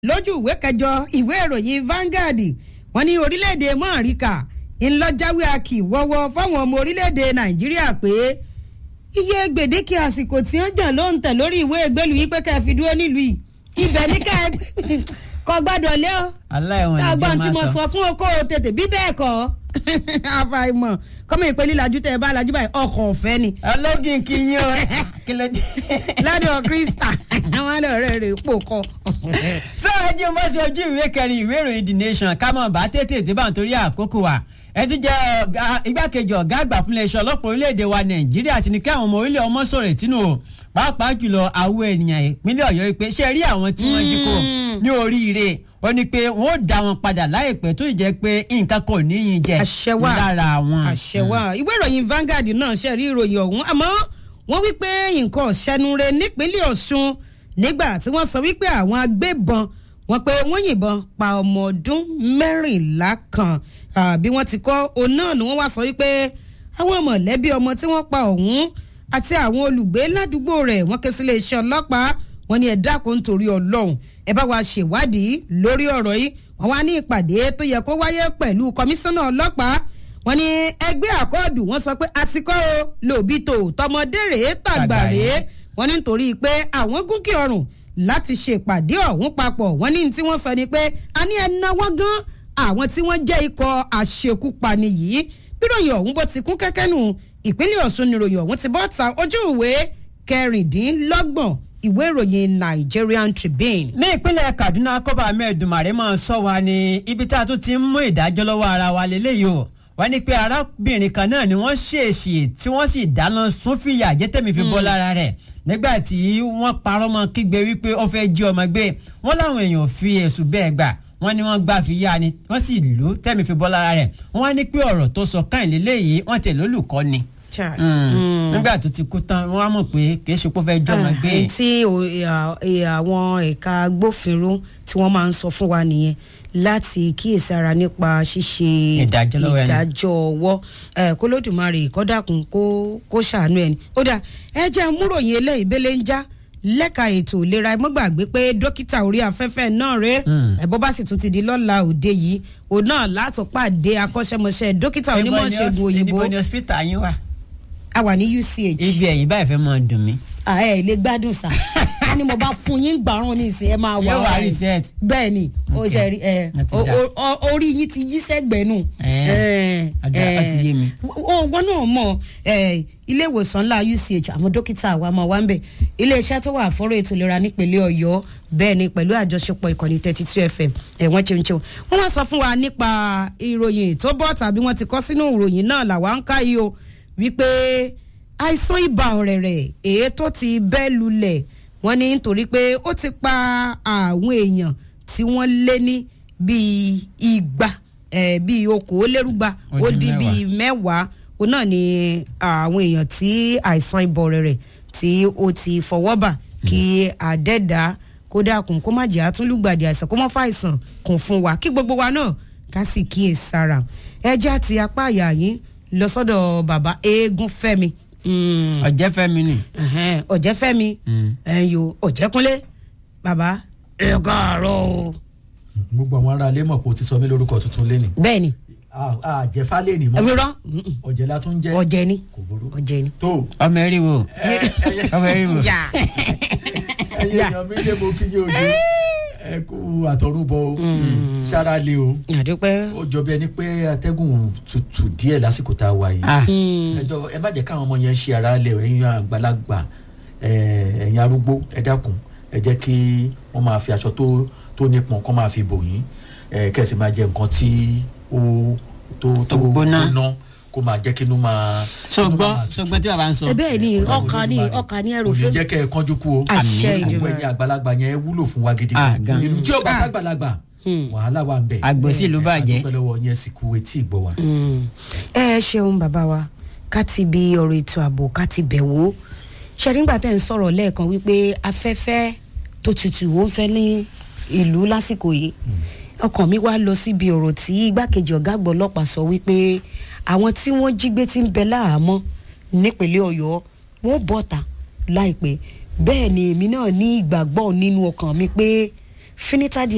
lójú ìwé kẹjọ ìwé ìròyìn Vanguard wọ́n ní orílẹ̀-èdè mọ́ọ̀ríkà ńlọ́jáwé akì wọ́wọ́ fáwọn ọmọ orílẹ̀-èdè Nàìjíríà pé iye gbèdéke àsìkò tí wọ́n jà ló ń tẹ̀ lórí ìwé ìgbélú yìí pé ká fi dúró nílùú yìí ibẹ̀ ní ká kọ́ gbọ́dọ̀ lé o aláìwọ̀n ìjẹ́ ṣàgbọ́n tí máa mo sọ. sọ fún oko tètè bí bẹ́ẹ̀ kọ́ àfàìmọ̀ kọ́mọ ìpè lílajú tẹ̀ bá lajú báyìí ọkọ̀ ọ̀fẹ́ ni ọlọ́gìn kì í yín o kí ló dé. ládọ̀ krista àwọn ọ̀rẹ́ rẹ̀ pò kọ́. tó o jí mo ṣe ojú ìwé kẹrin ìwé ìròyìn the nation ká mọ̀ bá tètè tí bá ń torí àkókò wa ẹ tún jẹ́ ọ̀gá- igbákejì ọ̀gá àgbà fún iléeṣẹ́ ọlọ́pàá orílẹ̀-èdè wa nàìjíríà ti ní kí àwọn ọmọ orílẹ̀ ọmọ sọ̀rọ̀ ìtinú o pàápàá jùlọ àwọn ènìyàn ìpínlẹ̀ ọ̀yọ́ yìí pé ṣe rí àwọn tí wọ́n jí kó ní oríire ó ní pé wọ́n ó dá wọn padà láìpẹ́ tó sì jẹ́ pé nǹkan kò níyìn jẹ àṣẹ wà lára wọn. àṣẹ wà ìwé ìròyìn Vanguard náà ṣe rí ìròyìn ọ̀hún àmọ́ wọ́n wí pé nǹkan ọ̀sẹ́nure nípínlẹ̀ Ọ̀ṣun nígbà tí wọ́n sọ wípé àwọn agbébọn wọ́n pé wọ́n yìnbọn pa ọmọ ọdún mẹ́rìnlá kan Ah, bí wọ́n ti kọ́ òun náà ni wọ́n wá sọ wípé àwọn mọ̀lẹ́bí ọmọ tí wọ́n pa ọ̀hún àti àwọn olùgbé ládùúgbò rẹ̀ wọ́n ké sí iléeṣẹ́ ọlọ́pàá wọ́n ní ẹ dákun nítorí Ọlọ́run ẹ bá wa ṣèwádìí lórí ọ̀rọ̀ yìí wọ́n wá ní ìpàdé tó yẹ kó wáyé pẹ̀lú kọmíṣánná ọlọ́pàá wọ́n ní ẹgbẹ́ àkọọdù wọ́n sọ pé àsìkò o lòbí tó tọmọdé rèé tàgbà rèé wọ́n ní nítorí pé àwọn gúnkì ọrùn láti ṣèpàdé ọ̀hún papọ̀ wọ́n ní ní tí wọ́n sọ ni pé a ní ẹ náwó gan àwọn tí wọ́n jẹ́ ikọ̀ àṣekúpani yìí bíròyìn ọ̀hún bó ti kún kẹ́kẹ́ nù ìpínlẹ̀ Ọ̀ṣun níròyìn ọ̀hún ti bọ́ ta ojú ìwé kẹrìndínlọ́gbọ̀n ìwé ìròyìn Nigerian Tribune. ní ìpínlẹ̀ Kaduna kọ́ba mẹ́ẹ̀dùmarè máa sọ wa ní ibi tá a tún ti ń mú ìdájọ́ lọ́wọ́ ara wa lélẹ́yìí o wọ́n ní pé arábìnrin kan náà ni wọ́n ṣèèṣì tí wọ́n sì dáná sun fìyà jẹ́tẹ̀mí fi bọ́ lára rẹ̀ nígbà tí wọ́n parọ́ mọ́ kígbe wípé ó fẹ́ jí ọmọ gbé wọ́n láwọn èèyàn fi ẹ̀sùn bẹ́ẹ̀ gbà wọ́n ní wọ́n gbà fi yá ni wọ́n sì lù ú tẹ̀mí fi bọ́ lára rẹ̀ wọ́n wá ní pé ọ̀rọ̀ tó sọ káyìn lélẹ́yìí wọ́n tẹ̀ lólùkọ́ ni nígbà tó ti kú tán wọ́n á mọ̀ pé kì í ṣe pé ó fẹ́ jí ọmọ gbé Ah, tí o- ìhà- ìhà àwọn ẹ̀ka agbófinró tí wọ́n máa ń sọ fún wa nìyẹn láti kíyèsára nípa ṣíṣe Ìdájọ́ lọ́wọ́ ẹni. ìdájọ́ ọwọ́ ẹ̀, kó lódùmarè kọ́dàkùn kó kó ṣàánú ẹni. ó dà ẹ jẹ́ múròyìn eléyìí bẹ́lẹ̀ ń já lẹ́ka ètò ìlera ẹ mọ́ gbàgbé pé dókítà orí afẹ́fẹ́ náà rẹ̀ ẹ̀ bọ́ bá sì tún ti di lọ́la òde yìí òun náà látọ̀pàdé akọ́ṣẹ́mọṣẹ́ dókítà onímọ̀ ṣègùn òyìnbó níbo ni hospital yín wà. a wà ní UCH ibi ẹ̀yìn báyìí fẹ́ máa dùn mí. ààrẹ ilé gbádùn sá a ní mo bá fún yín gbàrún ní ìsìn ẹ máa wà Yóò wá ọ̀rẹ́. reset. bẹ́ẹ̀ ni ó Ok. ṣe rí ẹ Ó ti o- dá. o- o- orí yín ti yí sẹ́gbẹ̀ẹ́ nù. Ẹ̀, ó dá, ó ti yé mi. ó wọn náà mọ ẹ, ilé ìwòsàn ńlá UCH àwọn dókítà wa máa wá ń bẹ̀ iléeṣẹ́ tó wà fọ́rọ̀ ètò ìlera nípínlẹ̀ Ọ̀yọ́ bẹ́ẹ̀ ni pẹ̀lú àjọṣepọ̀ ìkànnì thirty two FM ẹ̀ wọ́n ṣeun ṣeun wọ́n wá sọ fún wa nípa ìròyìn tó bọ́ tàbí wọ́n ti kọ́ sínú ìròyìn náà làwa ń ká yìí o wípé àìsàn ibà ọ̀rẹ̀rẹ̀ èyí tó ti bẹ́ lulẹ̀ wọ́n ní nítorí pé ó ti pa àwọn èèyàn tí wọ́n lé ní bíi igba eh, bíi okòólérúgba Ó ó dín dín mẹ́wàá. bíi mẹ́wàá ó náà ni àwọn èèyàn tí àìsàn ibà ọ̀rẹ̀rẹ̀ tí ó ti fọwọ́ bà kí àdẹ́dá kó dákun kó má jẹ́ àtúnlùgbàdì àìsàn kó má fàìsàn kún fún wa kí gbogbo wa náà ká sì kíyè sára ẹjẹ́ àti apá àyà yín lọ sọ́dọ̀ bàbá eégún fẹ́mi Mm, ọ̀jẹ̀ fẹ́mi ni. ẹ̀hẹ́n, ọ̀jẹ̀fẹ́mi ẹ̀yọ ọ̀jẹ̀kúnlé bàbá ẹ káàárọ̀ o. gbogbo àwọn ará ilé mọ̀ pé o ti sọ mí lórúkọ tuntun lẹ́nì. bẹ́ẹ̀ ni àjẹfà lẹ́nì mọ́ ẹ̀mí rọ ọ̀jẹ̀ la tún jẹ́ ọ̀jẹ̀ ni kò burú. ọ̀jẹ̀ ni. tó ọmọ ẹ̀rí wo ọmọ ẹ̀rí wo. yà ẹyẹ èèyàn mi lé mo kí yé ojú ẹ kú àtọrúbọ o sára lé o àdúpẹ́. ó jọ bí ẹni pé atẹ́gùn tutù díẹ̀ lásìkò tá a wà yìí Ah. ẹ jọ ẹ má jẹ́ káwọn ọmọ yẹn ṣe ara lẹ̀ ẹ̀yin àgbàlagbà ẹ, ẹ̀yin arúgbó ẹ dákun ẹ jẹ́ kí wọ́n máa fi aṣọ tó tó nípọn kó máa fi bò yín ẹ, kẹ́sì máa jẹ nǹkan tí ó tó Tó gbóná. kó máa jẹ́ kínú máa kínú sọgbọ́n máa tutù. sọgbọ́n tí bàbá ń sọ. ẹ bẹ́ẹ̀ ni Ọlọ́run ọkàn ni Olódùmarè. ọkàn ni ẹrù kò ní fún jẹ́ kẹ́ ẹ kánjú kú o Àṣẹ Àmín. Ìjọba. gbogbo ẹ̀yin àgbàlagbà yẹn wúlò fún wa gidi Ah, gan. ìlú tí ó bá Ah. sàgbàlagbà wàhálà wà ń bẹ àgbòsí ìlú bàjẹ́. àdúpẹ́ lọ́wọ́ yẹn sì kú etí ìgbọ́ wa. ẹ ṣeun bàbá wa ká ti bi ọ̀rọ̀ ètò ààbò ká ti bẹ̀ wò ṣẹ̀ríngbà tẹ̀ ń sọ̀rọ̀ lẹ́ẹ̀kan wípé afẹ́fẹ́ tó tutù ó ń fẹ́ ní ìlú lásìkò yìí ọkàn mi wá lọ síbi ọ̀rọ̀ tí igbákejì ọ̀gá àgbà ọlọ́pàá sọ wípé àwọn tí wọ́n jí gbé ti ń bẹ láhàámọ́ nípínlẹ̀ ọ̀yọ́ wọ́n bọ̀ta láìpẹ́ bẹ́ẹ̀ ni èmi náà ní ìgbàgbọ́ nínú ọkàn mi pé finitadi